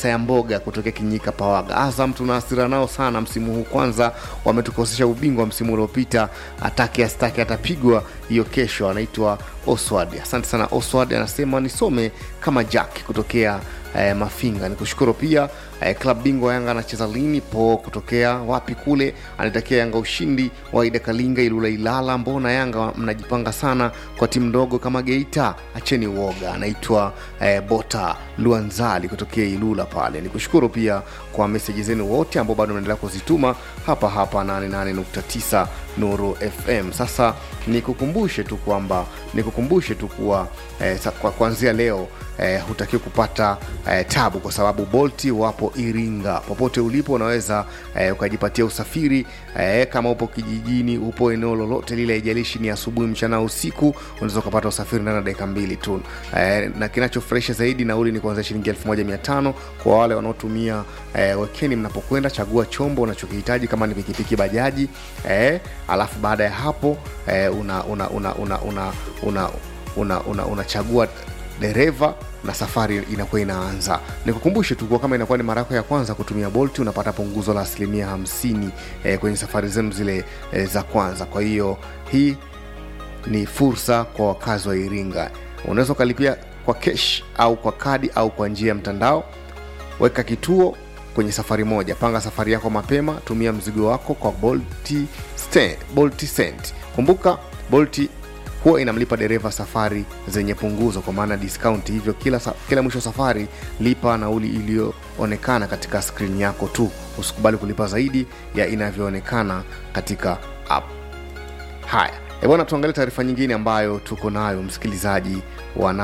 Sayamboga kutokea Kinyika Pawaga. Azam tuna hasira nao sana msimu huu, kwanza wametukosesha ubingwa msimu uliopita, atake astake atapigwa hiyo kesho. Anaitwa Oswald, asante sana Oswald. Anasema nisome kama Jack kutokea eh, Mafinga. Nikushukuru pia eh, klab bingwa Yanga anacheza lini? Po kutokea wapi kule, anatakia Yanga ushindi. Waida Kalinga Ilula Ilala, mbona Yanga mnajipanga sana kwa timu ndogo kama Geita? Acheni uoga. Anaitwa eh, Bota Luanzali kutokea Ilula pale. Nikushukuru pia kwa meseji zenu wote ambao bado mnaendelea kuzituma hapa hapa 88.9 Nuru FM. Sasa nikukumbushe tu kwamba nikukumbushe tu kuwa eh, sa- kwa kuanzia leo eh, hutakiwi kupata eh, tabu kwa sababu Bolti wapo Iringa. Popote ulipo unaweza eh, ukajipatia usafiri eh, kama upo kijijini, upo eneo lolote lile, haijalishi ni asubuhi, mchana au usiku, unaweza ukapata usafiri ndani ya dakika mbili tu eh, na kinachofurahisha zaidi, nauli ni kuanzia shilingi 1500 kwa wale wanaotumia eh, wekeni mnapokwenda. Chagua chombo unachokihitaji kama ni pikipiki, bajaji eh, alafu baada ya hapo eh, una una una una una una una, una, unachagua dereva na safari inakuwa inaanza. Nikukumbushe tu kuwa kama inakuwa ni mara yako ya kwanza kutumia Bolt unapata punguzo la asilimia hamsini eh, kwenye safari zenu zile eh, za kwanza. Kwa hiyo hii ni fursa kwa wakazi wa Iringa. Unaweza ukalipia kwa kesh au kwa kadi au kwa njia ya mtandao. Weka kituo kwenye safari moja, panga safari yako mapema, tumia mzigo wako kwa Bolt Sta- Bolt Send. Kumbuka Bolt huwa inamlipa dereva safari zenye punguzo, kwa maana discount. Hivyo kila, sa- kila mwisho wa safari lipa nauli iliyoonekana katika skrini yako tu, usikubali kulipa zaidi ya inavyoonekana katika app. Haya e bwana, tuangalie taarifa nyingine ambayo tuko nayo msikilizaji wa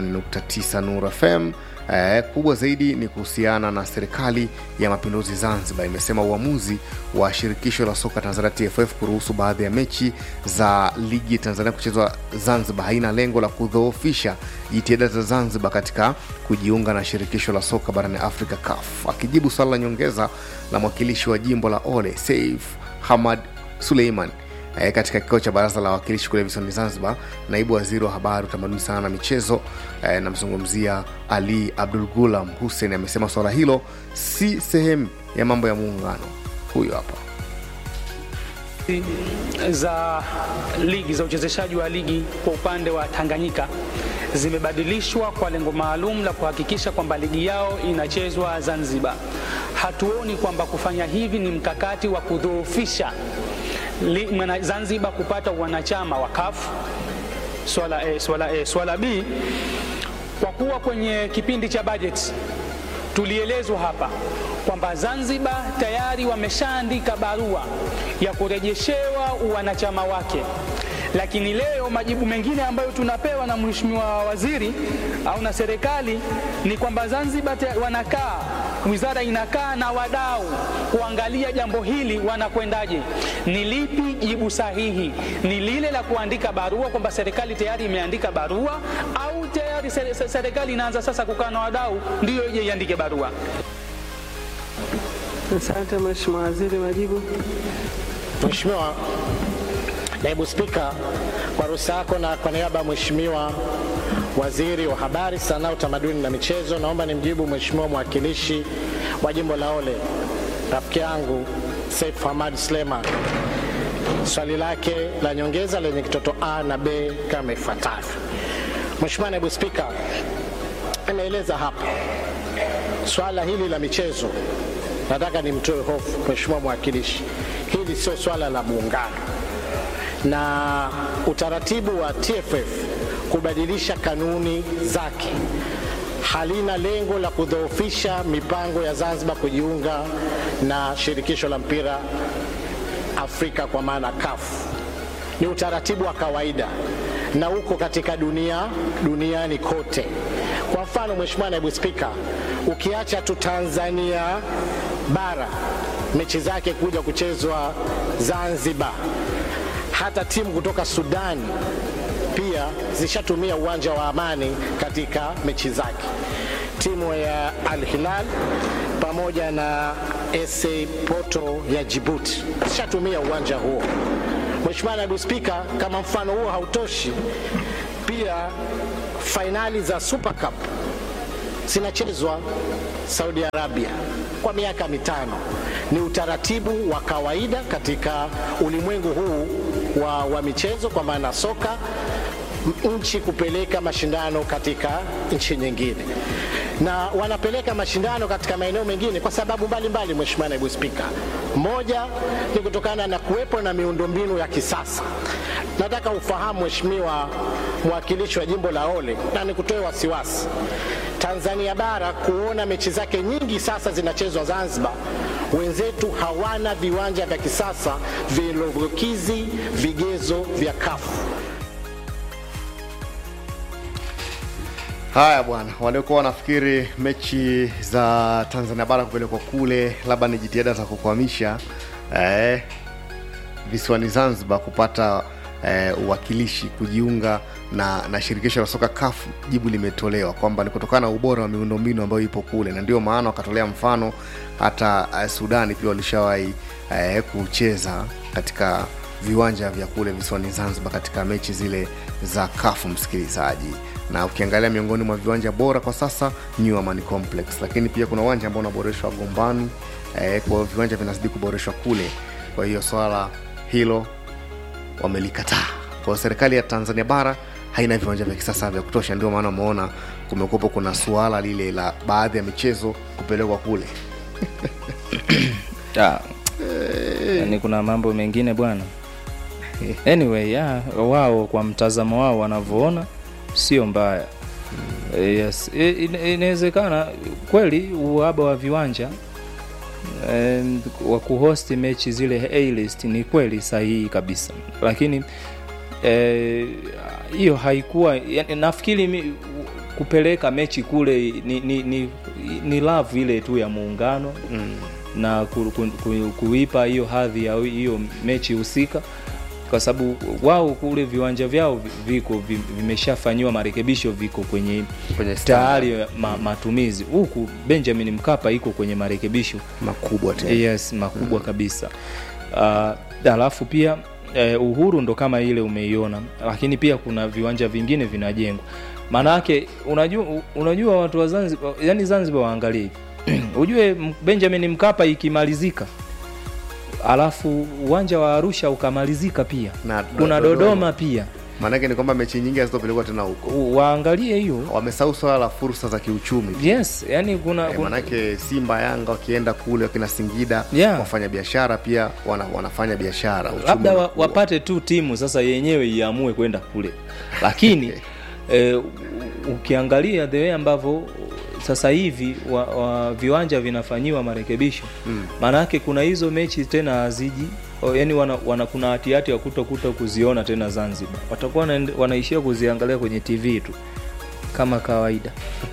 88.9 Nuru FM. E, kubwa zaidi ni kuhusiana na serikali ya mapinduzi Zanzibar imesema uamuzi wa shirikisho la soka Tanzania TFF kuruhusu baadhi ya mechi za ligi ya Tanzania kuchezwa Zanzibar haina lengo la kudhoofisha jitihada za Zanzibar katika kujiunga na shirikisho la soka barani Afrika CAF. Akijibu swala la nyongeza la mwakilishi wa jimbo la Ole Saif Hamad Suleiman e, katika kikao cha baraza la wawakilishi kule visiwani Zanzibar, naibu waziri wa habari, utamaduni, sanaa na michezo e, namzungumzia Ali Abdul Gulam Hussein amesema swala hilo si sehemu ya mambo ya muungano. Huyo hapa. za ligi za uchezeshaji wa ligi kwa upande wa Tanganyika zimebadilishwa kwa lengo maalum la kuhakikisha kwamba ligi yao inachezwa Zanzibar. Hatuoni kwamba kufanya hivi ni mkakati wa kudhoofisha li- mwana- Zanzibar kupata wanachama wa CAF. Swala A, swala A. Swala B, kwa kuwa kwenye kipindi cha bajeti tulielezwa hapa kwamba Zanzibar tayari wameshaandika barua ya kurejeshewa uwanachama wake, lakini leo majibu mengine ambayo tunapewa na mheshimiwa waziri au na serikali ni kwamba Zanzibar te- wanakaa wizara inakaa na wadau kuangalia jambo hili wanakwendaje. Ni lipi jibu sahihi? Ni lile la kuandika barua kwamba serikali tayari imeandika barua, au tayari se- se- serikali inaanza sasa kukaa na wadau ndiyo ije iandike barua? Asante Mheshimiwa Waziri, majibu. Mheshimiwa Naibu Spika, kwa ruhusa yako na kwa niaba ya Mheshimiwa Waziri wa Habari, Sanaa, Utamaduni na Michezo, naomba nimjibu Mheshimiwa mwakilishi wa jimbo la Ole, rafiki yangu Saif Hamad Suleiman swali lake la nyongeza lenye kitoto A na B kama ifuatavyo. Mheshimiwa Naibu Spika, ameeleza hapa swala hili la michezo, nataka nimtoe hofu Mheshimiwa mwakilishi, hili sio swala la muungano na utaratibu wa TFF kubadilisha kanuni zake halina lengo la kudhoofisha mipango ya Zanzibar kujiunga na shirikisho la mpira Afrika kwa maana CAF. Ni utaratibu wa kawaida na uko katika dunia duniani kote. Kwa mfano, Mheshimiwa Naibu Spika, ukiacha tu Tanzania bara mechi zake kuja kuchezwa Zanzibar, hata timu kutoka Sudani pia zishatumia uwanja wa Amani katika mechi zake. Timu ya Al Hilal pamoja na SA Porto ya Djibouti zishatumia uwanja huo. Mheshimiwa Naibu Spika, kama mfano huo hautoshi, pia fainali za Super Cup zinachezwa Saudi Arabia kwa miaka mitano. Ni utaratibu wa kawaida katika ulimwengu huu wa, wa michezo kwa maana soka, m- nchi kupeleka mashindano katika nchi nyingine na wanapeleka mashindano katika maeneo mengine kwa sababu mbalimbali, Mheshimiwa Naibu Spika. Moja ni kutokana na kuwepo na miundombinu ya kisasa. Nataka ufahamu Mheshimiwa mwakilishi wa jimbo la Ole, na nikutoe wasiwasi Tanzania bara kuona mechi zake nyingi sasa zinachezwa Zanzibar. Wenzetu hawana viwanja vya kisasa vilivyokizi vigezo vya kafu. Haya bwana, waliokuwa wanafikiri mechi za Tanzania bara kupelekwa kule labda ni jitihada za kukwamisha eh, visiwani Zanzibar kupata eh, uwakilishi kujiunga na, na shirikisho la soka CAF, jibu limetolewa kwamba ni kutokana na ubora wa miundombinu ambayo ipo kule, na ndio maana wakatolea mfano hata eh, Sudani pia walishawahi eh, kucheza katika viwanja vya kule visiwani Zanzibar katika mechi zile za CAF, msikilizaji na ukiangalia miongoni mwa viwanja bora kwa sasa New Amani Complex, lakini pia kuna uwanja ambao unaboreshwa Gombani. Eh, kwa hiyo viwanja vinazidi kuboreshwa kule, kwa hiyo swala hilo wamelikataa. Kwa hiyo serikali ya Tanzania bara haina viwanja vya kisasa vya kutosha, ndio maana umeona kumekuwepo kuna suala lile la baadhi ya michezo kupelekwa kule. Ah, yani kuna mambo mengine bwana anyway ya, wao kwa mtazamo wao wanavyoona sio mbaya yes I- ina- inawezekana kweli uhaba wa viwanja em, wa kuhosti mechi zile A-list ni kweli sahihi kabisa lakini eh, hiyo haikuwa yani, nafikiri mi, kupeleka mechi kule ni, ni, ni, ni love ile tu ya muungano mm. na ku, ku, ku, kuipa hiyo hadhi ya hiyo mechi husika kwa sababu wao kule viwanja vyao vi- viko vi- vimeshafanyiwa marekebisho viko kwenye Kwenye standard tayari ma, matumizi huku benjamin mkapa iko kwenye marekebisho makubwa tena. yes makubwa mm. kabisa uh, alafu pia eh, uhuru ndo kama ile umeiona lakini pia kuna viwanja vingine vinajengwa maana yake unajua, unajua watu wa zanzibar yani zanzibar waangalie hivi ujue M- benjamin mkapa ikimalizika alafu uwanja wa arusha ukamalizika pia Na kuna Dodoma. dodoma pia Maanake ni kwamba mechi nyingi hazitopelekwa tena huko, U- waangalie hiyo wamesahau swala la fursa za kiuchumi yes yani kuna, Eh, kuna manake Simba, Yanga wakienda kule wakina Singida Yeah. wafanya biashara pia wana, wanafanya biashara uchumi labda wa, unakuwa. wapate tu timu sasa yenyewe iamue kwenda kule lakini eh, u- ukiangalia the way ambavyo sasa hivi wa, wa viwanja vinafanyiwa marekebisho maana yake kuna hizo mechi tena haziji o, yani wana, wana kuna hatihati ya kutokuta kuziona tena zanzibar watakuwa wanaende- wanaishia kuziangalia kwenye tv tu kama kawaida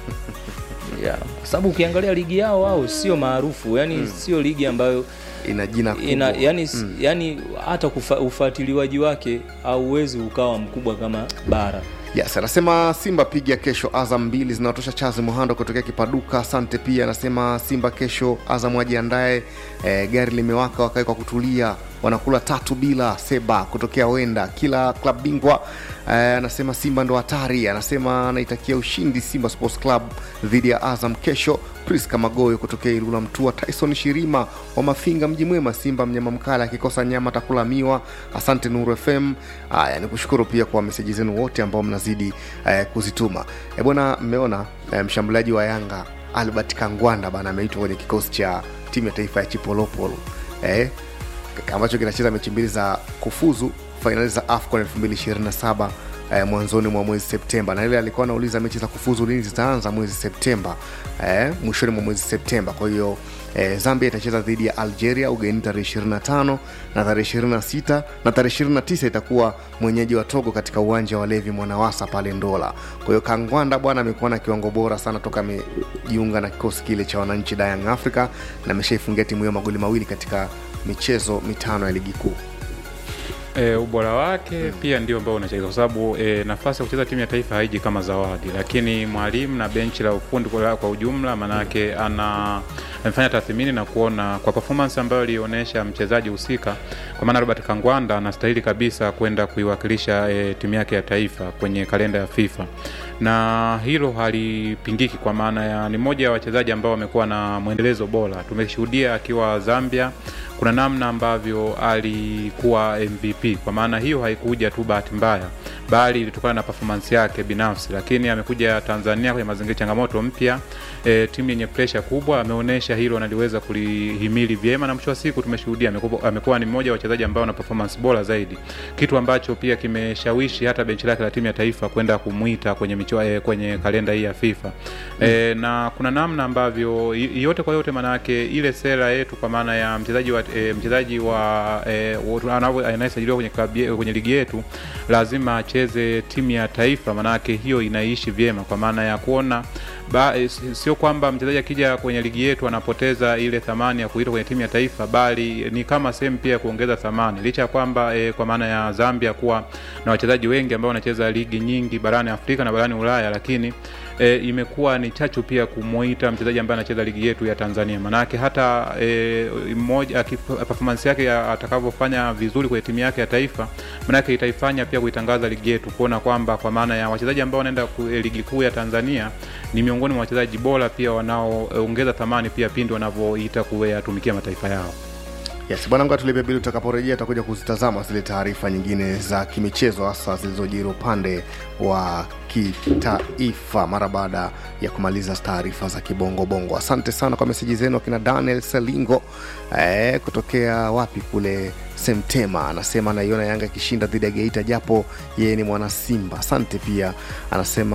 yeah. kwa sababu ukiangalia ligi yao wao sio maarufu yani sio ligi ambayo ina jina kubwa. ina yani, mm. yani hata kufa, ufuatiliwaji wake hauwezi ukawa mkubwa kama bara Yes, anasema Simba piga kesho Azam mbili zinatosha. Chazi Muhando kutokea Kipaduka, asante. Pia anasema Simba kesho Azam wajiandae, e, gari limewaka wakae kwa kutulia, wanakula tatu bila. Seba kutokea Wenda, kila klab bingwa e, anasema Simba ndo hatari. Anasema anaitakia ushindi Simba Sports Club dhidi ya Azam kesho. Priska Magoyo kutokea Ilula Mtua, Tyson Shirima wa Mafinga, mji mwema. Simba mnyama mkali akikosa nyama atakula miwa. Asante Nuru FM. Haya, ni kushukuru pia kwa meseji zenu wote ambao mnazidi eh, kuzituma. E bwana, mmeona eh, mshambuliaji wa Yanga Albert Kangwanda bana ameitwa kwenye kikosi cha timu ya taifa ya Chipolopolo eh, ambacho kinacheza mechi mbili za kufuzu fainali za AFCON 2027 eh, mwanzoni mwa mwezi Septemba, na ile alikuwa anauliza mechi za kufuzu lini zitaanza mwezi Septemba eh, mwishoni mwa mwezi Septemba. Kwa hiyo eh, Zambia itacheza dhidi ya Algeria ugenini tarehe 25 na tarehe 26 na tarehe 29 itakuwa mwenyeji wa Togo katika uwanja wa Levi Mwanawasa pale Ndola. Kwa hiyo Kangwanda bwana amekuwa na kiwango bora sana toka amejiunga na kikosi kile cha wananchi da Young Africa na ameshaifungia timu hiyo magoli mawili katika michezo mitano ya ligi kuu. E, ubora wake mm. pia ndio ambao unacheza kwa sababu e, nafasi ya kucheza timu ya taifa haiji kama zawadi, lakini mwalimu na benchi la ufundi kwa, kwa ujumla, maanake ana amefanya tathmini na kuona kwa performance ambayo alionyesha mchezaji husika, kwa maana Robert Kangwanda anastahili kabisa kwenda kuiwakilisha e, timu yake ya taifa kwenye kalenda ya FIFA na hilo halipingiki kwa maana ya ni mmoja ya wachezaji ambao wamekuwa na mwendelezo bora. Tumeshuhudia akiwa Zambia kuna namna ambavyo alikuwa MVP. Kwa maana hiyo haikuja tu bahati mbaya, bali ilitokana na performance yake binafsi, lakini amekuja Tanzania kwenye mazingira changamoto mpya, e, timu yenye pressure kubwa, ameonyesha hilo analiweza kulihimili vyema, na mwisho wa siku tumeshuhudia amekuwa, amekuwa ni mmoja wa wachezaji ambao na performance bora zaidi, kitu ambacho pia kimeshawishi hata benchi lake la timu ya taifa kwenda kumwita kwenye michua, e, kwenye kalenda hii ya FIFA e, na kuna namna ambavyo i- yote kwa yote, maanake ile sera yetu kwa maana ya mchezaji wa e, mchezaji wa e, anavyo- anayesajiliwa kwenye klabu ye- kwenye ligi yetu lazima acheze timu ya taifa, maanake hiyo inaishi vyema kwa maana ya kuona ba, e, si- sio kwamba mchezaji akija kwenye ligi yetu anapoteza ile thamani ya kuitwa kwenye timu ya taifa, bali ni kama sehemu pia ya kuongeza thamani, licha ya kwamba e, kwa maana ya Zambia kuwa na wachezaji wengi ambao wanacheza ligi nyingi barani Afrika na barani Ulaya, lakini e, imekuwa ni chachu pia kumuita mchezaji ambaye anacheza ligi yetu ya Tanzania. Manake hata e, mmoja akif- performance yake ya- atakavyofanya vizuri kwenye timu yake ya taifa, manake itaifanya pia kuitangaza ligi yetu, kuona kwamba kwa maana ya wachezaji ambao wanaenda ku- e, ligi kuu ya Tanzania ni miongoni mwa wachezaji bora pia wanaoongeza thamani pia pindi wanavyoita kuyatumikia mataifa yao. Yes, bwana Ngoa tulipe bili, tutakaporejea tutakuja kuzitazama zile taarifa nyingine za kimichezo hasa zilizojiri upande wa kitaifa mara baada ya kumaliza taarifa za kibongobongo. Asante sana kwa meseji zenu, akina Daniel Salingo eh, kutokea wapi kule Semtema, anasema anaiona Yanga ikishinda dhidi ya Geita japo yeye ni mwana Simba. Asante pia anasema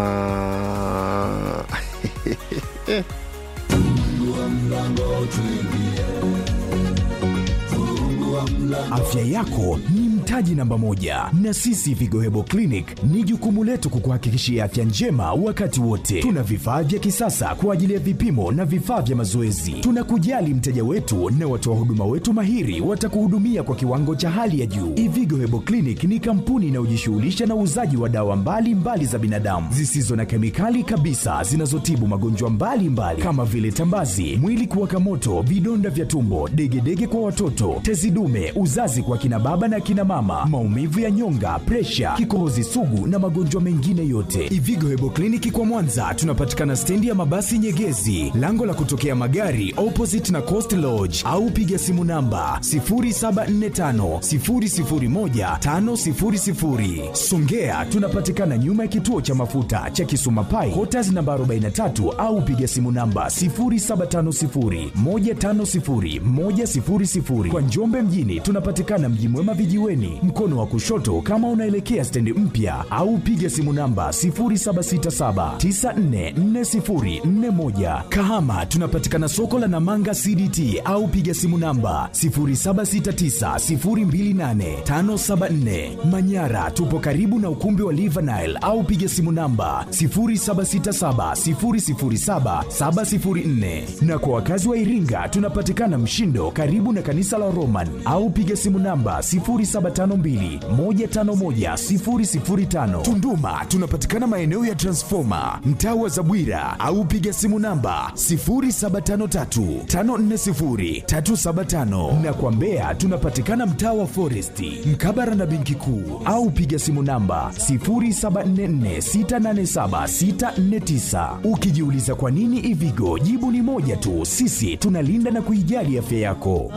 Afya yako ni mtaji namba moja, na sisi Vigo Hebo Clinic ni jukumu letu kukuhakikishia afya njema wakati wote. Tuna vifaa vya kisasa kwa ajili ya vipimo na vifaa vya mazoezi. Tunakujali mteja wetu na watoa huduma wetu mahiri watakuhudumia kwa kiwango cha hali ya juu. Ivigo Hebo Clinic ni kampuni inayojishughulisha na uuzaji wa dawa mbalimbali mbali za binadamu zisizo na kemikali kabisa zinazotibu magonjwa mbalimbali kama vile tambazi, mwili kuwaka moto, vidonda vya tumbo, degedege kwa watoto, tezi dume, uzazi kwa kina baba na kina mama, maumivu ya nyonga, presha, kikohozi sugu na magonjwa mengine yote. Ivigo Hebo Kliniki kwa Mwanza tunapatikana stendi ya mabasi Nyegezi, lango la kutokea magari opposite na Coast Lodge, au piga simu namba 0745 001 500. Songea tunapatikana nyuma ya kituo cha mafuta cha Kisuma Pai, Quarters namba 43 au piga simu namba 0750 150 100. Kwa Njombe mjini tunapatikana Mji Mwema vijiweni, mkono wa kushoto kama unaelekea stendi mpya, au piga simu namba 0767944041. Kahama tunapatikana soko la Namanga CDT au piga simu namba 0769028574. Manyara tupo karibu na ukumbi wa Livanile au piga simu namba 0767007704. Na kwa wakazi wa Iringa tunapatikana Mshindo karibu na kanisa la Roman au piga simu namba 0752151005. Tunduma tunapatikana maeneo ya Transformer mtaa wa Zabwira au piga simu namba 0753540375 na kwa Mbeya tunapatikana mtaa wa Foresti mkabara na benki kuu au piga simu namba 0744687649. Ukijiuliza kwa nini Ivigo, jibu ni moja tu, sisi tunalinda na kuijali afya yako.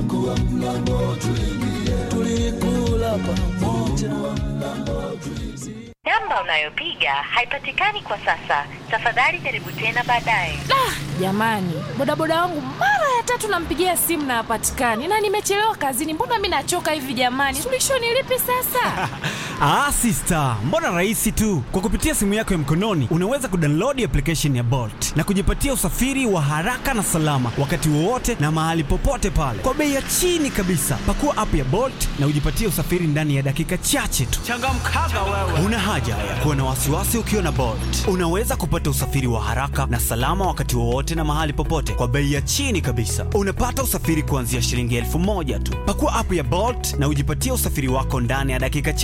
Namba unayopiga haipatikani kwa sasa. Tafadhali jaribu tena baadaye. Jamani, bodaboda wangu mara ya tatu nampigia simu na hapatikani, na nimechelewa kazini. Mbona mi nachoka hivi jamani? Suluhisho ni lipi sasa? Ah, sister, mbona rahisi tu. Kwa kupitia simu yako ya mkononi unaweza kudownload application ya Bolt na kujipatia usafiri wa haraka na salama wakati wowote na mahali popote pale kwa bei ya chini kabisa. Pakua app ya Bolt na ujipatie usafiri ndani ya dakika chache tu. Changamkaga wewe. Una haja ya kuwa na wasiwasi ukiwa na Bolt. Unaweza kupata usafiri wa haraka na salama wakati wowote na mahali popote kwa bei ya chini kabisa. Unapata usafiri kuanzia shilingi elfu moja tu. Pakua app ya Bolt na ujipatie usafiri wako ndani ya dakika chache.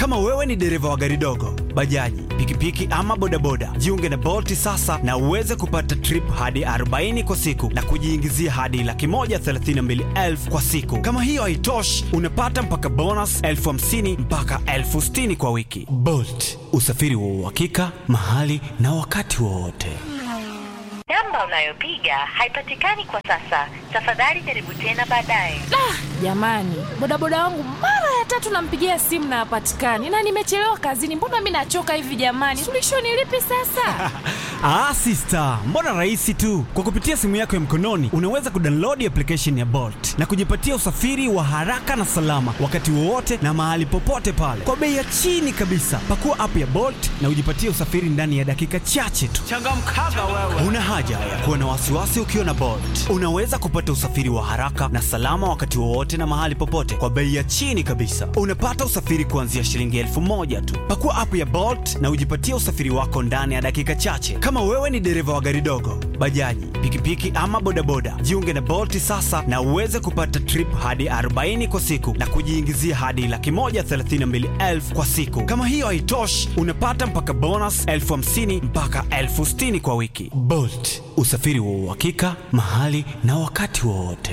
Kama wewe ni dereva wa gari dogo, bajaji, pikipiki ama bodaboda, jiunge na Bolt sasa na uweze kupata trip hadi 40 kwa siku na kujiingizia hadi laki moja thelathini na mbili elfu kwa siku. Kama hiyo haitoshi, unapata mpaka bonus elfu hamsini mpaka elfu sitini kwa wiki. Bolt, usafiri wa uhakika mahali na wakati wowote. Namba unayopiga haipatikani kwa sasa. Tafadhali jaribu tena baadaye. Jamani, bodaboda wangu mara ya tatu nampigia simu na hapatikani, na nimechelewa kazini. Mbona mi nachoka hivi jamani? Suluhisho ni lipi sasa? Ah, sister, mbona rahisi tu. Kwa kupitia simu yako ya mkononi unaweza kudownload application ya Bolt na kujipatia usafiri wa haraka na salama wakati wowote na mahali popote pale kwa bei ya chini kabisa. Pakua app ya Bolt na ujipatie usafiri ndani ya dakika chache tu. Changamkaga wewe. Una haja ya kuwa na wasiwasi ukiwa na Bolt. Unaweza kupata usafiri wa haraka na salama wakati wowote na mahali popote kwa bei ya chini kabisa. Unapata usafiri kuanzia shilingi elfu moja tu. Pakua app ya Bolt na ujipatie usafiri wako ndani ya dakika chache. Kama wewe ni dereva wa gari dogo, bajaji, pikipiki ama bodaboda, jiunge na Bolt sasa na uweze kupata trip hadi 40 kwa siku na kujiingizia hadi laki moja thelathini na mbili elfu kwa siku. Kama hiyo haitoshi, unapata mpaka bonus elfu hamsini mpaka elfu sitini kwa wiki. Bolt, usafiri wa uhakika mahali na wakati wowote.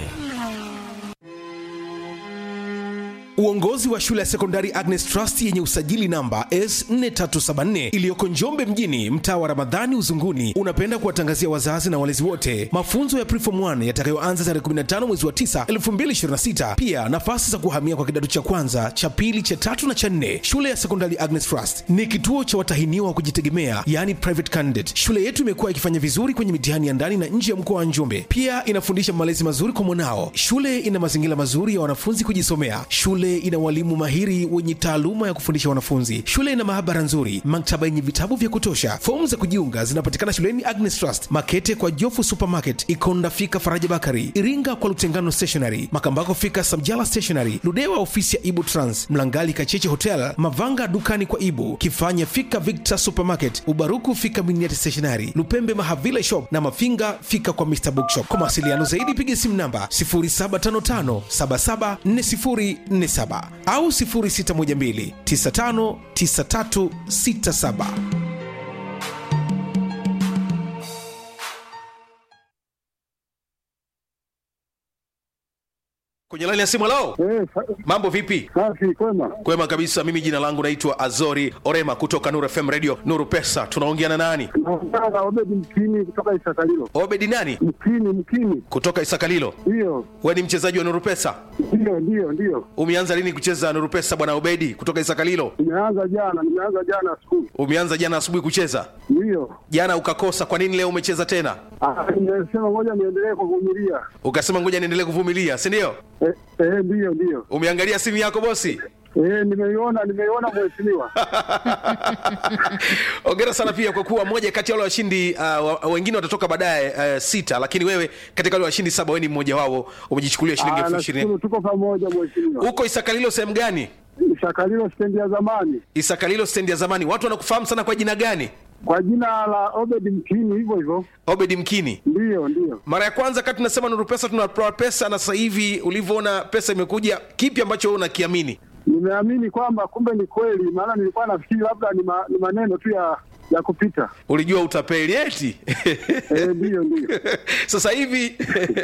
Uongozi wa shule ya sekondari Agnes Trust yenye usajili namba S4374 iliyoko Njombe mjini, mtaa wa Ramadhani Uzunguni, unapenda kuwatangazia wazazi na walezi wote mafunzo ya Preform 1 yatakayoanza tarehe 15 mwezi wa 9 2026. Pia nafasi za kuhamia kwa kidato cha kwanza, cha pili, cha tatu na cha nne. Shule ya sekondari Agnes Trust ni kituo cha watahiniwa wa kujitegemea, yani private candidate. Shule yetu imekuwa ikifanya vizuri kwenye mitihani ya ndani na nje ya mkoa wa Njombe. Pia inafundisha malezi mazuri kwa mwanao. Shule ina mazingira mazuri ya wanafunzi kujisomea. Shule ina walimu mahiri wenye taaluma ya kufundisha wanafunzi. Shule ina maabara nzuri, maktaba yenye vitabu vya kutosha. Fomu za kujiunga zinapatikana shuleni Agnes Trust, Makete kwa Jofu Supermarket, Ikonda fika Faraja Bakari, Iringa kwa Lutengano Stationery, Makambako fika Samjala Stationery, Ludewa ofisi ya Ibu Trans, Mlangali Kacheche Hotel, Mavanga dukani kwa Ibu, Kifanya fika Victor Supermarket, Ubaruku fika Miniati Stationery, Lupembe Mahavila Shop na Mafinga fika kwa Mr Bookshop. Kwa mawasiliano zaidi piga simu namba 0755 774047 au 0612 959367. Kwenye laini ya simu lao. Mambo vipi? Safi, kwema. Kwema kabisa. Mimi jina langu naitwa Azori Orema kutoka Nuru FM Radio Nuru Pesa. Tunaongea na nani? Naongea na Obedi Mkini kutoka Isakalilo. Obedi nani? Mkini, Mkini. Kutoka Isakalilo. Ndiyo, Wewe ni mchezaji wa Nuru Pesa? ndiyo, ndiyo, ndiyo. Umeanza lini kucheza Nuru Pesa bwana Obedi kutoka Isakalilo? Nimeanza jana, nimeanza jana asubuhi. Umeanza jana asubuhi kucheza? Ndiyo. Jana ukakosa, kwa nini leo umecheza tena? Ah, Nimesema ngoja niendelee kuvumilia. Ukasema ngoja niendelee kuvumilia, si ndio? Eh, eh, ndiyo, ndiyo. Umeangalia simu yako bosi? Eh, nimeiona, nimeiona mheshimiwa. Hongera sana pia kwa kuwa moja kati ya wale washindi uh, wa- wengine watatoka baadaye uh, sita, lakini wewe katika wale washindi saba wewe ni mmoja wao, umejichukulia shilingi Ah, elfu ishirini. nashukuru tuko pamoja mheshimiwa. Huko Isakalilo sehemu gani? Isakalilo stendi ya zamani. Isakalilo stendi ya zamani. Watu wanakufahamu sana kwa jina gani? Kwa jina la Obedi Mkini hivyo hivyo. Obedi Mkini. Ndiyo, ndiyo. Mara ya kwanza kati tunasema Nuru Pesa tunatoa pesa, na sasa hivi ulivyoona pesa imekuja, kipi ambacho wewe unakiamini? Nimeamini kwamba kumbe ni kweli, maana nilikuwa nafikiri labda ni, ma, ni maneno tu ya ya kupita. Ulijua utapeli eti? Eh, ndiyo, ndiyo. sasa hivi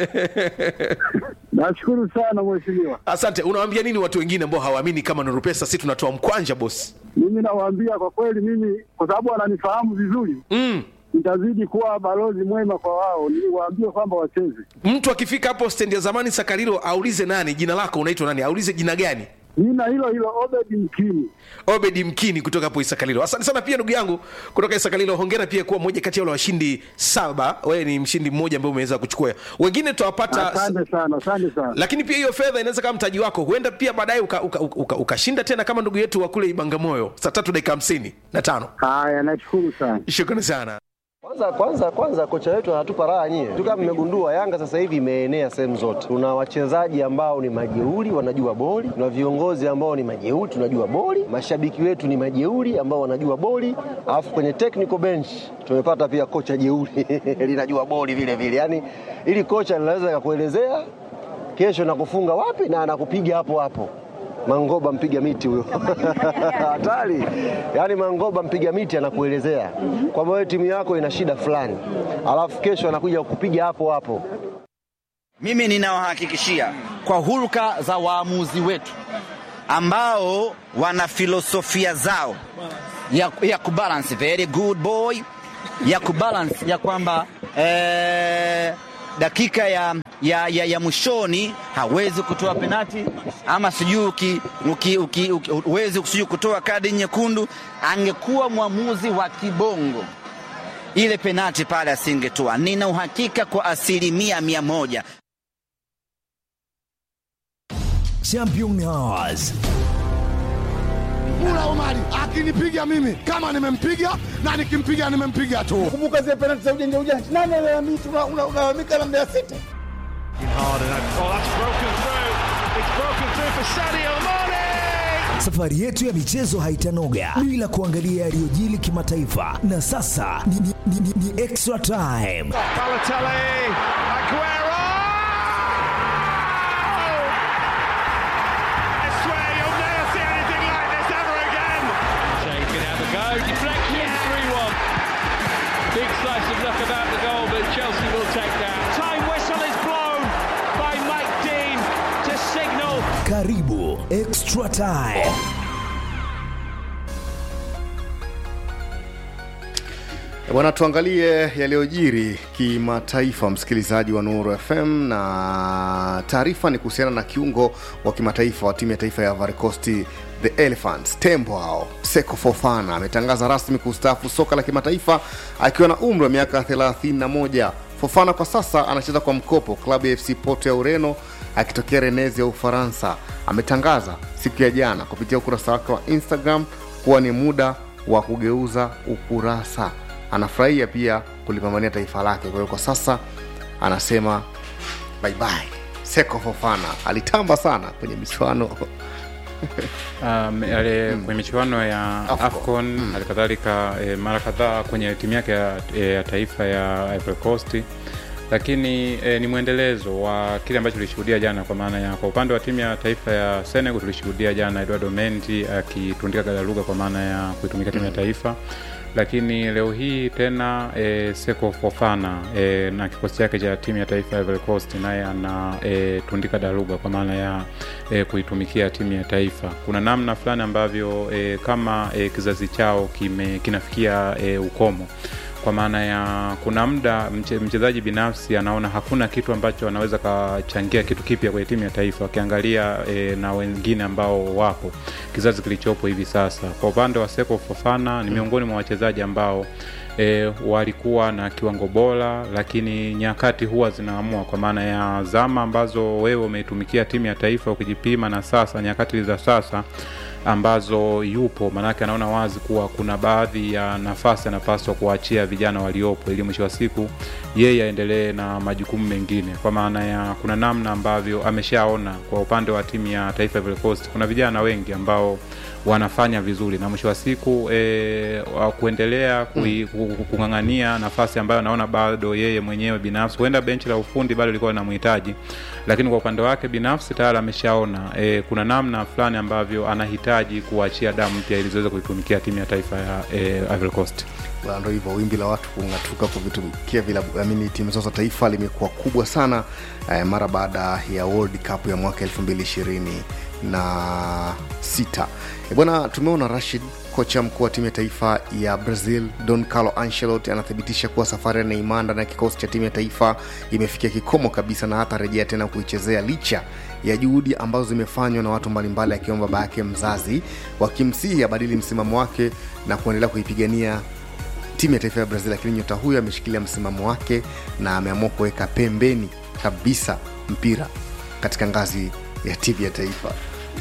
Nashukuru sana mheshimiwa. Asante. Unawaambia nini watu wengine ambao hawaamini kama Nuru Pesa si tunatoa mkwanja bosi? Mimi nawaambia kwa kweli, mimi kwa sababu wananifahamu vizuri mm. nitazidi kuwa balozi mwema kwa wao, niwaambie kwamba wacheze. Mtu akifika hapo stendi ya zamani Sakarilo aulize nani, jina lako unaitwa nani, aulize jina gani. Jina hilo hilo Obedi Mkini. Obedi Mkini kutoka hapo Isakalilo. Asante sana pia ndugu yangu kutoka Isakalilo. Hongera pia kuwa mmoja kati ya wale washindi saba. Wewe ni mshindi mmoja ambaye umeweza kuchukua. Wengine tutawapata Asante sana, asante sana. lakini pia hiyo fedha inaweza kama mtaji wako, huenda pia baadaye ukashinda uka, uka, uka, ukashinda tena kama ndugu yetu wa kule Ibangamoyo saa tatu dakika hamsini na tano. Haya, nashukuru sana. Shukrani sana. Kwanza kwanza kwanza kocha wetu anatupa raha nyie. Tu kama mmegundua Yanga sasa hivi imeenea sehemu zote. Tuna wachezaji ambao ni majeuri wanajua boli, tuna viongozi ambao ni majeuri tunajua boli, mashabiki wetu ni majeuri ambao wanajua boli, alafu kwenye technical bench tumepata pia kocha jeuri linajua boli vile vile. Yaani ili kocha linaweza kukuelezea kesho nakufunga wapi na anakupiga hapo hapo. Mangoba mpiga miti huyo hatari. Yaani Mangoba mpiga miti anakuelezea kwamba wewe timu yako ina shida fulani, alafu kesho anakuja kukupiga hapo hapo. Mimi ninawahakikishia kwa hulka za waamuzi wetu ambao wana filosofia zao ya, ya kubalance very good boy ya kubalance ya kwamba eh, dakika ya, ya, ya, ya mwishoni hawezi kutoa penati ama sijui uki- uki- uki- uki- huwezi sijui kutoa kadi nyekundu. Angekuwa mwamuzi wa kibongo ile penati pale asingetoa. Nina uhakika kwa asilimia mia moja. Champion Hours. Mula Omari akinipiga mimi kama nimempiga na nikimpiga nimempiga tu. Kumbuka zile penalti za ujanja ujanja. Nani analalamika una- una- unalalamika na Mbeya City? Safari yetu ya michezo haitanoga bila kuangalia yaliyojili kimataifa, na sasa ni, ni, ni, ni, ni extra time. Shea can have a go. Deflection, 3 1. Big slice of luck about the goal, but Chelsea will take that. Time whistle is blown by Mike Dean to signal. Karibu extra time. Bwana, tuangalie yaliyojiri kimataifa, msikilizaji wa Nuru FM, na taarifa ni kuhusiana na kiungo wa kimataifa wa timu ya taifa ya Ivory Coast the Elephants, tembo hao, Seko Fofana ametangaza rasmi kustaafu soka la kimataifa akiwa na umri wa miaka 31. Fofana kwa sasa anacheza kwa mkopo klabu ya FC Porto ya Ureno akitokea Rennes ya Ufaransa. Ametangaza siku ya jana kupitia ukurasa wake wa Instagram kuwa ni muda wa kugeuza ukurasa anafurahia pia kulipambania taifa lake kwa hiyo kwa sasa anasema bye bye seko fofana alitamba sana kwenye michuano Um, ale, kwenye michuano ya afcon halikadhalika e, mara kadhaa kwenye timu yake ya, e, ya taifa ya Ivory Coast lakini e, ni mwendelezo wa kile ambacho tulishuhudia jana kwa maana ya kwa upande wa timu ya taifa ya Senegal tulishuhudia jana Eduardo Mendy akitundika gadaluga kwa maana ya kuitumikia timu ya taifa lakini leo hii tena e, Seko Fofana e, na kikosi chake cha timu ya taifa ya Ivory Coast naye ana e, tundika daruga kwa maana ya e, kuitumikia timu ya taifa. Kuna namna fulani ambavyo e, kama e, kizazi chao kime, kinafikia e, ukomo kwa maana ya kuna muda mche, mchezaji binafsi anaona hakuna kitu ambacho anaweza kachangia kitu kipya kwenye timu ya taifa akiangalia e, na wengine ambao wapo kizazi kilichopo hivi sasa. Kwa upande wa Seko Fofana ni miongoni mwa wachezaji ambao e, walikuwa na kiwango bora, lakini nyakati huwa zinaamua, kwa maana ya zama ambazo wewe umeitumikia timu ya taifa ukijipima na sasa, nyakati za sasa ambazo yupo, maanake anaona wazi kuwa kuna baadhi ya nafasi anapaswa kuachia vijana waliopo, ili mwisho wa siku yeye aendelee na majukumu mengine, kwa maana ya kuna namna ambavyo ameshaona kwa upande wa timu ya taifa Ivory Coast kuna vijana wengi ambao wanafanya vizuri na mwisho wa siku e, wa kuendelea kui- ku- ku- kung'ang'ania nafasi ambayo anaona bado yeye mwenyewe binafsi, huenda benchi la ufundi bado lilikuwa linamhitaji, lakini kwa upande wake binafsi tayari ameshaona e, kuna namna fulani ambavyo anahitaji kuachia damu mpya ili ziweze kuitumikia timu ya taifa ya e, Ivory Coast. Bwana, ndo hivyo wimbi la watu kung'atuka kuvitumikia vilabu amini timu zao za taifa limekuwa kubwa sana eh, mara baada ya World Cup ya mwaka 2026 na sita. Eh, bwana tumeona Rashid kocha mkuu wa timu ya taifa ya Brazil Don Carlo Ancelotti anathibitisha kuwa safari ya Neymar ndani ya kikosi cha timu ya taifa imefikia kikomo kabisa na hata rejea tena kuichezea licha ya juhudi ambazo zimefanywa na watu mbalimbali akiwemo baba yake mzazi wakimsihi abadili msimamo wake na kuendelea kuipigania timu ya taifa ya Brazil, lakini nyota huyo ameshikilia msimamo wake na ameamua kuweka pembeni kabisa mpira katika ngazi ya timu ya taifa.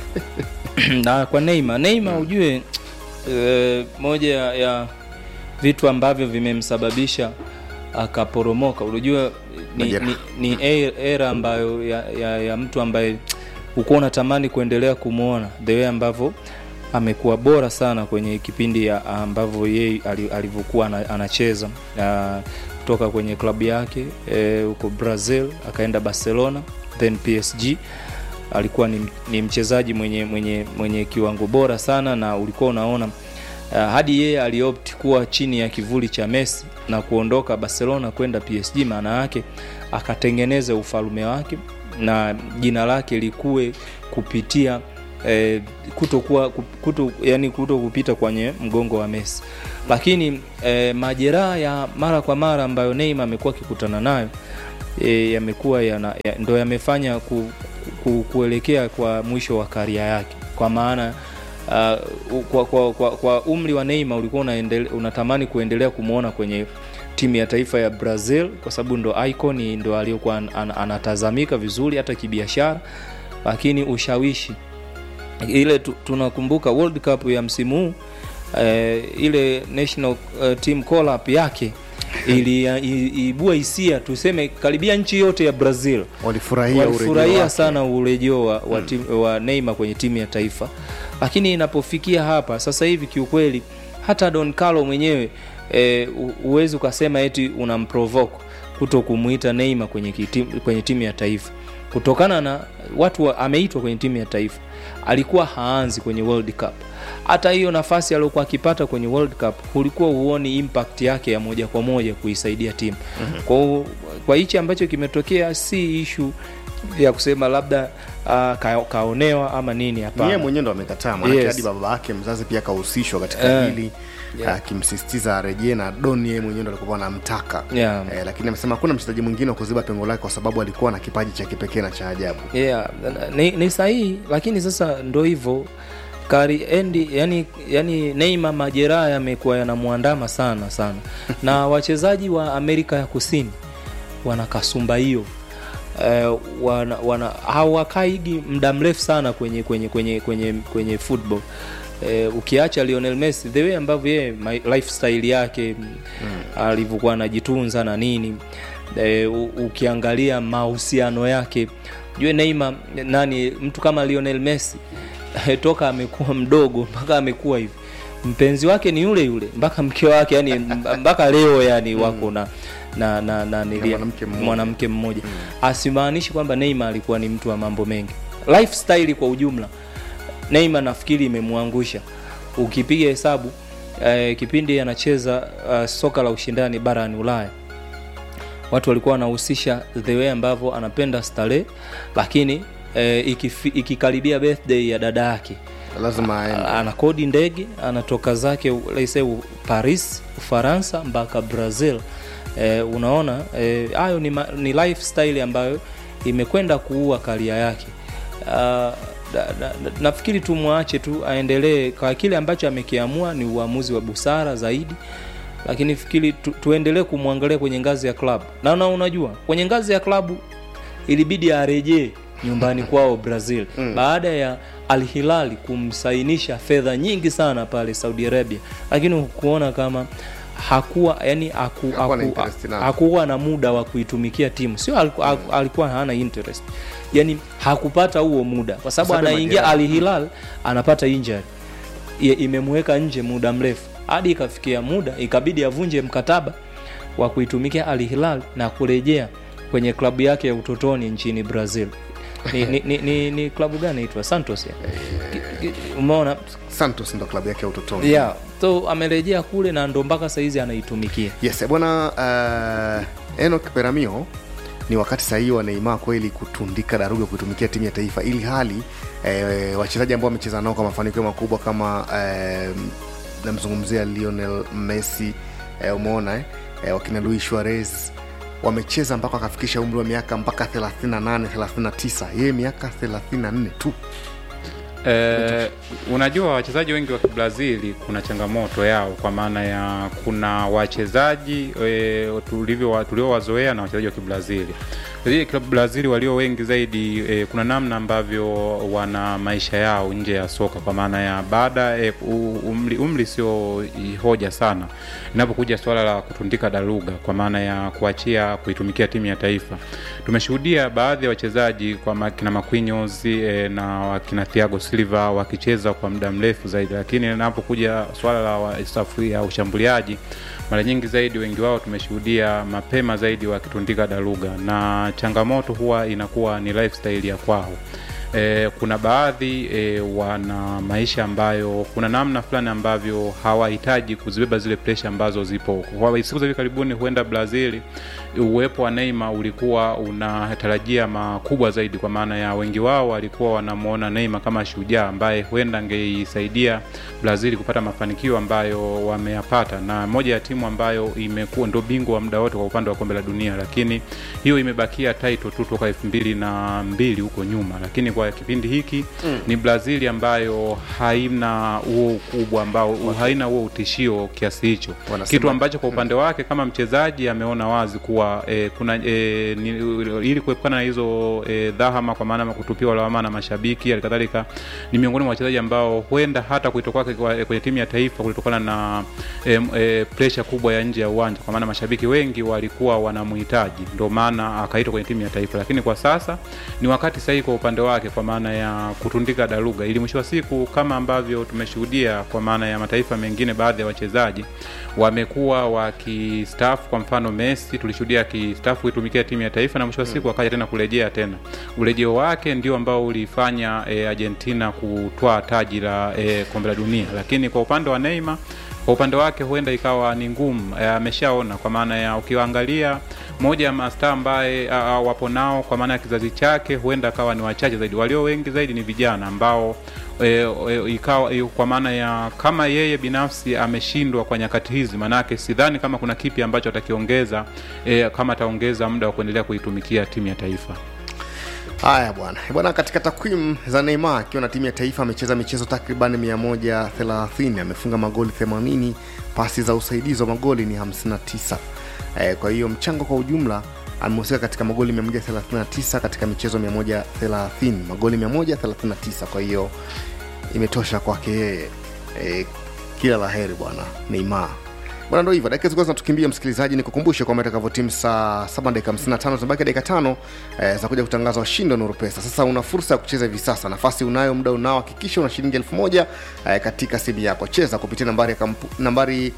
na kwa Neymar Neymar ujue e, moja ya, ya vitu ambavyo vimemsababisha akaporomoka unajua ni, Majeraha. ni, ni e- era ambayo ya, ya, ya mtu ambaye ukuwa unatamani kuendelea kumwona the way ambavyo amekuwa bora sana kwenye kipindi ya ambavyo yeye ali- alivyokuwa ana- anacheza Ah, kutoka kwenye klabu yake eh, huko brazil akaenda barcelona then psg alikuwa ni, ni mchezaji mwenye, mwenye, mwenye kiwango bora sana na ulikuwa unaona uh, hadi yeye aliopt kuwa chini ya kivuli cha Messi na kuondoka Barcelona kwenda PSG, maana yake akatengeneza ufalume wake na jina lake likue kupitia eh, kutokuwa kuto, yani kuto kupita kwenye mgongo wa Messi, lakini eh, majeraha ya mara kwa mara ambayo Neymar amekuwa akikutana nayo e, yamekuwa yana, ya, ndo yamefanya ku, ku, kuelekea kwa mwisho wa karia yake kwa maana uh, kwa, kwa, kwa, kwa umri wa Neymar ulikuwa unaendele, unatamani kuendelea kumwona kwenye timu ya taifa ya Brazil kwa sababu ndo icon ndo aliyokuwa an, an, anatazamika vizuri hata kibiashara, lakini ushawishi ile tu, tunakumbuka World Cup ya msimu huu eh, ile national uh, team call up yake iliibua hisia tuseme karibia nchi yote ya Brazil walifurahia walifurahia sana urejeo wa, wa, tim, wa Neymar kwenye timu ya taifa, lakini inapofikia hapa sasa hivi kiukweli hata Don Carlo mwenyewe e, uwezi ukasema eti unamprovoke kuto kumuita Neymar kwenye, kitim, kwenye timu ya taifa kutokana na watu wa, ameitwa kwenye timu ya taifa, alikuwa haanzi kwenye World Cup. Hata hiyo nafasi aliyokuwa akipata kwenye World Cup ulikuwa huoni impact yake ya moja kwa moja kuisaidia timu. mm-hmm. Kwa, kwa hichi ambacho kimetokea si ishu ya kusema labda uh, ka, kaonewa ama nini, hapana. Yeye mwenyewe ndo amekataa, maana Yes. hadi baba yake mzazi pia kahusishwa katika Eh. hili Yeah. akimsisitiza arejee na Don yeye mwenyewe ndo alikuwa anamtaka Yeah. eh, lakini amesema hakuna mchezaji mwingine wa kuziba pengo lake kwa sababu alikuwa na kipaji cha kipekee na cha ajabu. yeah, ni, ni sahihi lakini sasa ndo hivyo kari endi yani, yani Neymar majeraha yamekuwa yanamwandama sana sana na wachezaji wa Amerika ya Kusini wana kasumba hiyo uh, wana, wana hawakaigi muda mrefu sana kwenye kwenye kwenye kwenye kwenye football Eh, ukiacha Lionel Messi the way ambavyo yeye my- lifestyle yake mm. alivyokuwa anajitunza na nini eh, u- ukiangalia mahusiano yake jue Neymar nani mtu kama Lionel Messi eh, toka amekuwa mdogo mpaka amekuwa hivi mpenzi wake ni yule yule mpaka mke wake yani mpaka leo yani wako na na na, na nilia- mwanamke mmoja. mwanamke mmoja asimaanishi kwamba Neymar alikuwa ni mtu wa mambo mengi lifestyle kwa ujumla Neymar nafikiri imemwangusha ukipiga hesabu eh, kipindi anacheza uh, soka la ushindani barani Ulaya watu walikuwa wanahusisha the way ambavyo anapenda starehe lakini eh, ikifi, ikikaribia birthday ya dada yake lazima aende. anakodi ndege anatoka zake let's say Paris Ufaransa mpaka Brazil eh, unaona eh, hayo ni, ma- ni lifestyle ambayo imekwenda kuua karia yake uh, da, da, da, nafikiri tumwache tu aendelee kwa kile ambacho amekiamua ni uamuzi wa busara zaidi lakini fikiri tu, tuendelee kumwangalia kwenye ngazi ya klabu na, na unajua kwenye ngazi ya klabu ilibidi arejee nyumbani kwao Brazil mm. baada ya Al Hilal kumsainisha fedha nyingi sana pale Saudi Arabia, lakini hukuona kama hakuwa yani haku, Hakuwa na haku, interest nayo. hakuwa na muda wa kuitumikia timu, sio aliku, mm. alikuwa hana interest, yani hakupata huo muda kwa sababu Sababu anaingia majeraha. Al Hilal anapata injury Ye- imemweka nje muda mrefu hadi ikafikia muda ikabidi avunje mkataba wa kuitumikia Al Hilal na kurejea kwenye klabu yake ya utotoni nchini Brazil. Ni, ni, ni, ni, ni klabu gani inaitwa Santos ya? Ki- ki- Umeona? Santos ndo klabu yake ya utotoni. Yeah. So amerejea kule na ndo mpaka saizi anaitumikia. Yes, bwana uh, Enoch Peramio ni wakati sahihi wa Neymar kweli kutundika daruga kuitumikia timu ya taifa, ili hali eh, wachezaji ambao wamecheza nao kwa mafanikio makubwa kama eh, namzungumzia Lionel Messi eh, umeona eh, eh, wakina Luis Suarez wamecheza mpaka wakafikisha umri wa miaka mpaka 38 39, yeye miaka 34 tu. Eh, unajua wachezaji wengi wa Kibrazili kuna changamoto yao, kwa maana ya kuna wachezaji e, tulivyo tuliowazoea na wachezaji wa Kibrazili Wachezaji wa Kibrazili walio wengi zaidi e, kuna namna ambavyo wana maisha yao nje ya soka, kwa maana ya baada e, umri, umri sio hoja sana inapokuja swala la kutundika daruga, kwa maana ya kuachia kuitumikia timu ya taifa. Tumeshuhudia baadhi ya wachezaji kwa makina Marquinhos e, na wakina Thiago Silva wakicheza kwa muda mrefu zaidi, lakini inapokuja swala la wa- safu ya ushambuliaji mara nyingi zaidi wengi wao tumeshuhudia mapema zaidi wakitundika daruga, na changamoto huwa inakuwa ni lifestyle ya kwao e, kuna baadhi e, wana maisha ambayo kuna namna fulani ambavyo hawahitaji kuzibeba zile presha ambazo zipo kwa siku za hivi karibuni huenda brazil uwepo wa neima ulikuwa unatarajia makubwa zaidi kwa maana ya wengi wao walikuwa wanamwona neima kama shujaa ambaye huenda angeisaidia brazil kupata mafanikio ambayo wameyapata na moja ya timu ambayo imekuwa ndo bingwa wa muda wote kwa upande wa kombe la dunia lakini hiyo imebakia title tu toka elfu mbili na mbili huko nyuma lakini kwa kipindi hiki Mm. ni brazil ambayo haina huo ukubwa ambao haina huo utishio kiasi hicho Wanasema- kitu ambacho kwa upande wake kama mchezaji ameona wazi kuwa eh, kuna eh, ni, ili kuepukana na hizo eh, dhahama kwa maana ya kutupiwa lawama na mashabiki halikadhalika ni miongoni mwa wachezaji ambao huenda hata kuitwa kwake kwa- kwenye timu ya taifa kulitokana na eh, eh, presha kubwa ya nje ya uwanja kwa maana mashabiki wengi walikuwa wanamhitaji ndio maana akaitwa kwenye timu ya taifa lakini kwa sasa ni wakati sahihi kwa upande wake kwa maana ya kutundika daruga ili mwisho wa siku kama ambavyo tumeshuhudia kwa maana ya mataifa mengine baadhi ya wachezaji wamekuwa wakistaafu kwa mfano messi tulishuhudia akistaafu kuitumikia timu ya taifa na mwisho wa siku akaja tena kurejea tena urejeo wake ndio ambao ulifanya e, argentina kutwaa taji la e, kombe la dunia lakini kwa upande wa neymar kwa upande wake huenda ikawa ni ngumu eh, ameshaona kwa maana ya ukiwaangalia moja ya mastaa ambaye a- a- wapo nao kwa maana ya kizazi chake huenda akawa ni wachache zaidi walio wengi zaidi ni vijana ambao e, e, ikawa e, kwa maana ya kama yeye binafsi ameshindwa kwa nyakati hizi manake sidhani kama kuna kipi ambacho atakiongeza e, kama ataongeza muda wa kuendelea kuitumikia timu ya taifa haya bwana bwana katika takwimu za neymar akiwa na timu ya taifa amecheza michezo takriban 130 amefunga magoli 80 pasi za usaidizi wa magoli ni 59 eh, kwa hiyo mchango kwa ujumla amehusika katika magoli 139 katika michezo 130 magoli 139 kwa hiyo imetosha kwake yeye eh, kila la heri bwana neymar bwana ndo hivyo dakika zilikuwa zinatukimbia msikilizaji nikukumbushe kwamba itakavyotimu saa 7 dakika 55 zimebaki dakika tano eh, za kuja kutangaza washindi wa nuru pesa sasa una fursa ya kucheza hivi sasa nafasi unayo muda unao hakikisha una shilingi elfu moja eh, katika simu yako cheza kupitia nambari ya, kampu, nambari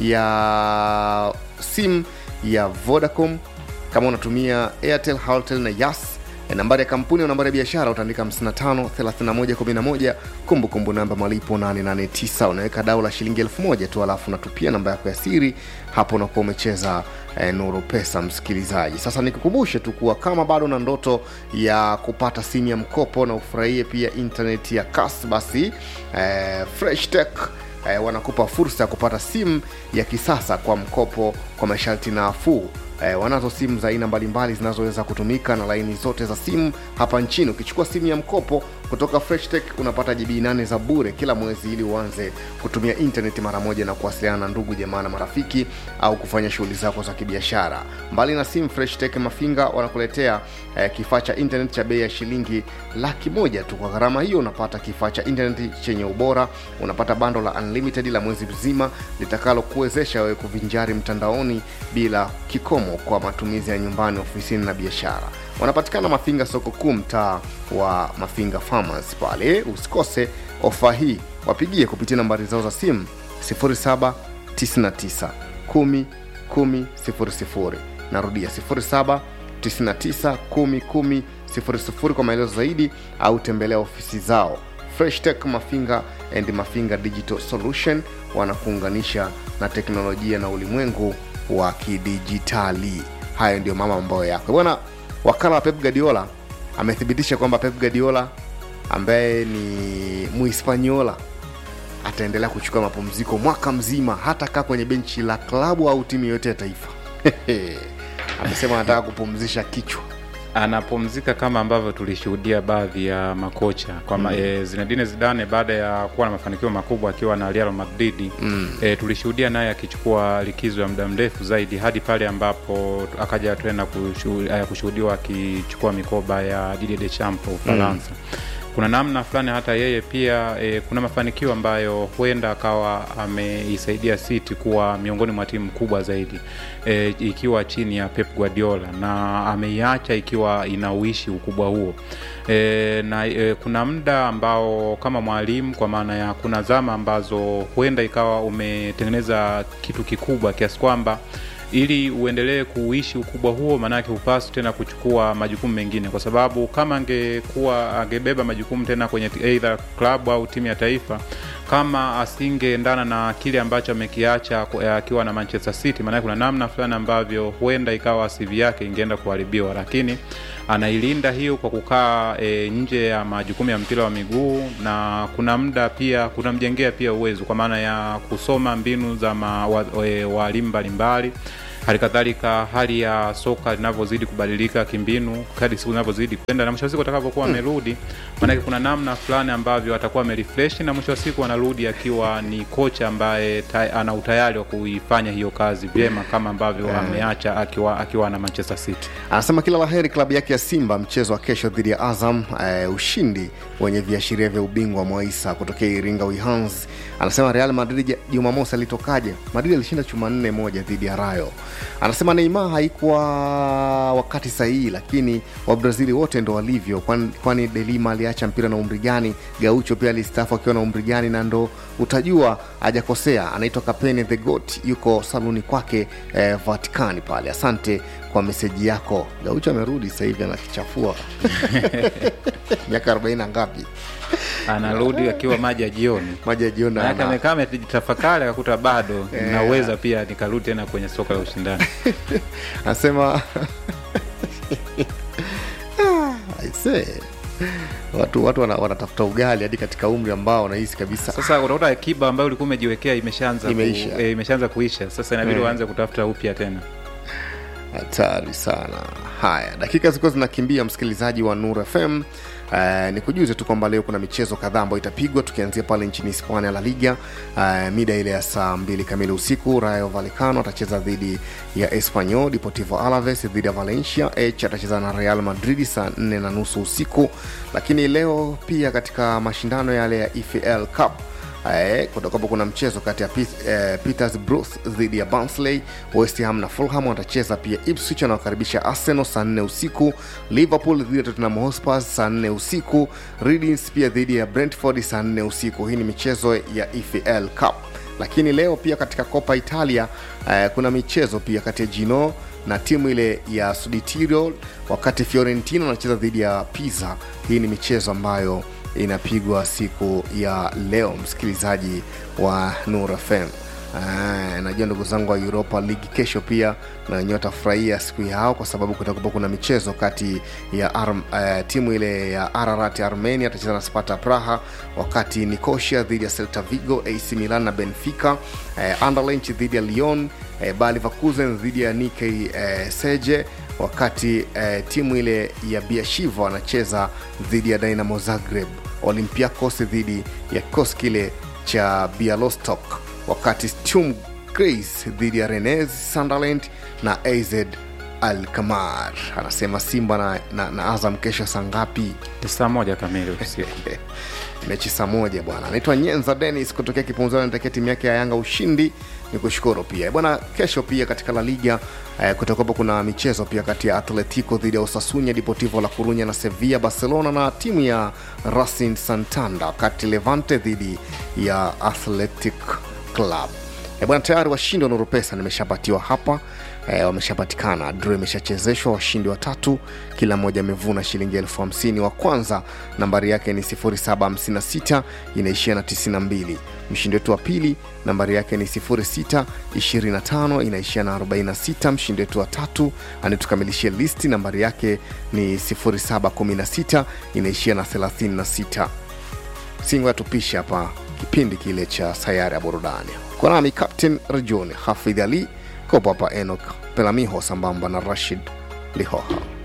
ya simu ya vodacom kama unatumia airtel haltel na yas Eh, nambari ya kampuni au nambari ya biashara utaandika 55 31 11 kumbukumbu namba malipo 889 unaweka dau la shilingi 1000 tu alafu unatupia namba yako ya siri hapo unakuwa umecheza eh, nuru pesa msikilizaji sasa nikukumbushe tu kuwa kama bado na ndoto ya kupata simu ya mkopo na ufurahie pia internet ya kas basi eh, fresh tech eh, wanakupa fursa ya kupata simu ya kisasa kwa mkopo kwa masharti nafuu Eh, wanazo simu za aina mbalimbali zinazoweza kutumika na laini zote za simu hapa nchini ukichukua simu ya mkopo kutoka freshtech unapata gb 8 za bure kila mwezi ili uanze kutumia intaneti mara moja na kuwasiliana na ndugu jamaa na marafiki au kufanya shughuli zako za kibiashara mbali na simu freshtech mafinga wanakuletea eh, kifaa cha intanet cha bei ya shilingi laki moja tu kwa gharama hiyo unapata kifaa cha intaneti chenye ubora unapata bando la unlimited la mwezi mzima litakalo kuwezesha wewe kuvinjari mtandaoni bila kikomo kwa matumizi ya nyumbani ofisini na biashara wanapatikana mafinga soko kuu mtaa wa mafinga farmers pale usikose ofa hii wapigie kupitia nambari zao za simu 0799 10 10 00 narudia 07 99 10 10 00 kwa maelezo zaidi au tembelea ofisi zao fresh tech mafinga and mafinga digital solution wanakuunganisha na teknolojia na ulimwengu wa kidijitali hayo ndio mama ambayo yako bwana wakala wa pep guardiola amethibitisha kwamba pep guardiola ambaye ni muhispaniola ataendelea kuchukua mapumziko mwaka mzima hata kaa kwenye benchi la klabu au timu yoyote ya taifa amesema anataka kupumzisha kichwa anapumzika kama ambavyo tulishuhudia baadhi ya makocha kwa mm. e, Zinedine Zidane baada ya kuwa na mafanikio makubwa akiwa na Real Madrid mm. e, tulishuhudia naye akichukua likizo ya muda mrefu zaidi hadi pale ambapo akaja tena kushu- eh, kushuhudiwa akichukua mikoba ya Didier Deschamps wa Ufaransa mm kuna namna fulani hata yeye pia e, kuna mafanikio ambayo huenda akawa ameisaidia City kuwa miongoni mwa timu kubwa zaidi e, ikiwa chini ya Pep Guardiola na ameiacha ikiwa inauishi ukubwa huo e, na e, kuna muda ambao kama mwalimu kwa maana ya kuna zama ambazo huenda ikawa umetengeneza kitu kikubwa kiasi kwamba ili uendelee kuishi ukubwa huo maanake hupaswi tena kuchukua majukumu mengine kwa sababu kama angekuwa angebeba majukumu tena kwenye t- either club au timu ya taifa kama asingeendana na kile ambacho amekiacha ku- akiwa na manchester city maanake kuna namna fulani ambavyo huenda ikawa cv yake ingeenda kuharibiwa lakini anailinda hiyo kwa kukaa e, nje ya majukumu ya mpira wa miguu na kuna muda pia kunamjengea pia uwezo kwa maana ya kusoma mbinu za ma- wa- e, walimu mbalimbali hali kadhalika hali ya soka linavyozidi kubadilika kimbinu kadi siku zinavyozidi kwenda na mwisho wa siku atakapokuwa amerudi maanake kuna namna fulani ambavyo atakuwa amerefresh na mwisho wa siku anarudi akiwa ni kocha ambaye ta, ana utayari wa kuifanya hiyo kazi vyema kama ambavyo Eh. ameacha akiwa akiwa na manchester city anasema kila laheri klabu yake ya simba mchezo wa kesho dhidi ya azam eh, ushindi wenye viashiria vya ubingwa mwaisa kutokea iringa wihans anasema real madrid ja- jumamosi alitokaje madrid alishinda chuma nne moja dhidi ya rayo anasema neima haikuwa wakati sahihi lakini wabrazili wote ndo walivyo kwani, kwani delima aliacha mpira na umri gani gaucho pia alistaafu akiwa na umri gani na ndo utajua hajakosea anaitwa kapene the got yuko saluni kwake eh, vatikani pale asante kwa meseji yako gaucho amerudi sasa hivi anakichafua miaka 40 na ngapi anarudi akiwa maji ya jioni maji ya jioni Maanake ana- amekaa amejitafakari akakuta bado Eh. naweza pia nikarudi tena kwenye soka la ushindani anasema aisee watu watu wana- wanatafuta ugali hadi katika umri ambao wanahisi kabisa sasa utakuta akiba ambayo ulikuwa umejiwekea imeshaanza Imeisha. ku, e, imeshaanza kuisha sasa inabidi Eh. uanze kutafuta upya tena hatari sana haya dakika zilikuwa zinakimbia msikilizaji wa nur fm Uh, ni kujuze tu kwamba leo kuna michezo kadhaa ambayo itapigwa tukianzia pale nchini hispania la liga uh, mida ile ya saa mbili kamili usiku rayo valecano atacheza dhidi ya espanyol deportivo alaves dhidi ya valencia h atacheza na real madrid saa nne na nusu usiku lakini leo pia katika mashindano yale ya efl cup Eh, kutakuwapo kuna mchezo kati ya Pit- eh, peters bruce dhidi ya bansley west ham na fulham watacheza pia ipswich anawakaribisha arsenal saa nne usiku liverpool dhidi ya tottenham hotspur saa nne usiku readings pia dhidi ya brentford saa nne usiku hii ni michezo ya efl cup lakini leo pia katika copa italia eh, kuna michezo pia kati ya gino na timu ile ya suditirio wakati fiorentina wanacheza dhidi ya pisa hii ni michezo ambayo inapigwa siku ya leo msikilizaji wa nur fm Ah, najua ndugu zangu wa europa league kesho pia na wenyewe watafurahia siku yao kwa sababu kutakuwa kuna michezo kati ya Arm, uh, timu ile ya ararat armenia atacheza na spata praha wakati nicosia dhidi ya celta vigo ac milan na benfica uh, anderlench dhidi ya lyon uh, balivakuzen dhidi ya nike uh, seje wakati uh, timu ile ya biashivo wanacheza dhidi ya dynamo zagreb olympiacos dhidi ya kikosi kile cha bialostok wakati stum grace dhidi ya renes sunderland na az alkamar anasema simba na, na, na azam kesho saa ngapi saa moja kamili usiku mechi saa moja bwana anaitwa nyenza denis kutokea kipunzani anatakia timu yake ya yanga ushindi ni kushukuru pia bwana kesho pia katika la liga eh, kutakuwapo kuna michezo pia kati ya atletico dhidi ya osasunya deportivo la kurunya na sevilla barcelona na timu ya racing santanda wakati levante dhidi ya athletic club Eh, bwana tayari washindi wa nuru pesa nimeshapatiwa hapa e, wameshapatikana dro imeshachezeshwa washindi watatu kila mmoja amevuna shilingi elfu hamsini wa kwanza nambari yake ni 756 inaishia na 92 mshindi wetu wa pili nambari yake ni 0625 inaishia na 46 mshindi wetu wa tatu anayetukamilishia listi nambari yake ni 0716 inaishia na 36 singo yatupisha hapa kipindi kile cha sayari ya burudani kwa nami captain rejoni hafidh ali kopo hapa enok pelamiho sambamba na rashid lihoha